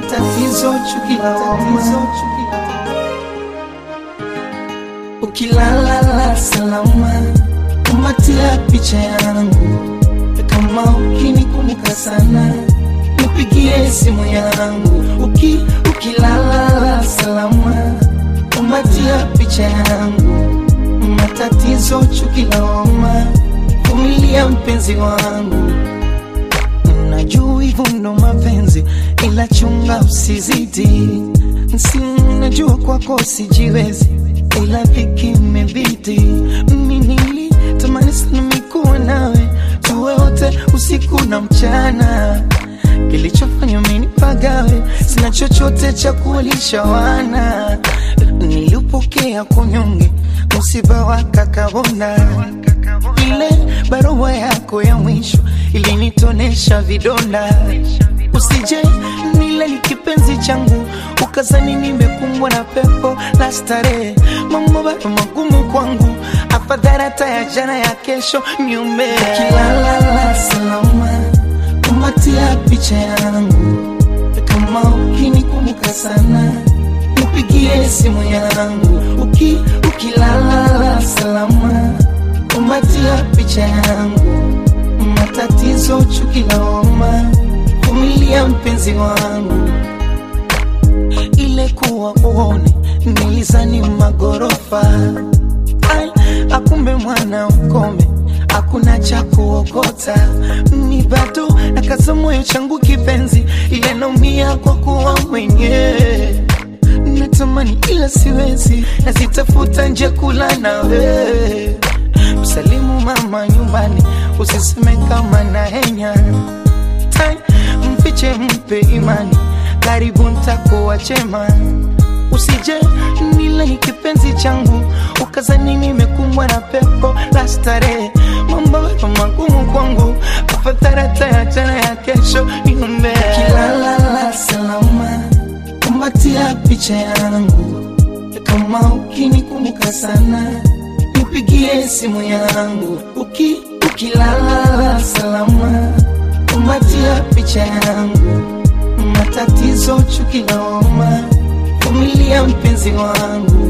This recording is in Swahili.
matatizo, chuki, lawama. Ukilala salama, kumatia picha yangu, kama ukinikumbuka sana, nipigie simu yangu. Uki, ukilala salama, kumatia picha yangu, matatizo, chuki, lawama, vumilia mpenzi wangu Najua hivyo ndo mapenzi, ila chunga usizidi. Si najua kwako sijiwezi, ila dhiki imebidi. Mimi nilitamani sana mikuwa nawe, tuwe wote usiku na mchana. Kilichofanya mimi nipagawe, sina chochote cha kuwalisha wana. Nilipokea kunyonge, msiba wa kakabona ile barua yako ya mwisho ilinitonesha vidonda. Usije nile ni kipenzi changu ukazani nimekumbwa na pepo la starehe. Mambo bado magumu kwangu, afadhali hata ya jana ya kesho niume. Ukilala salama, kumatia picha yangu, kama ukinikumbuka sana nipigie simu yangu. Uki, ukilala salama kumatia picha yangu, matatizo, chuki, lawama, vumilia mpenzi wangu. Ile kuwa uone nilizani magorofa, ai akumbe mwana ukome, hakuna cha kuokota. Ni bado nakaza moyo changu kipenzi, ile naumia kwa kuwa mwenyewe natamani ila siwezi, nazitafuta nje kula nawe msalimu mama nyumbani, usiseme kama na henya Tai, mfiche mpe imani, karibu ntakuwa chema. Usije nile ni kipenzi changu, ukazani nimekumbwa na pepo la starehe. Mambo yako magumu kwangu, afadhali hata ya jana ya kesho niombe. Ukilala salama, kumbatia picha yangu, kama ukinikumbuka sana nipigie simu yangu uki, ukilala salama, kumbatia picha yangu, matatizo, chuki, lawama, vumilia mpenzi wangu.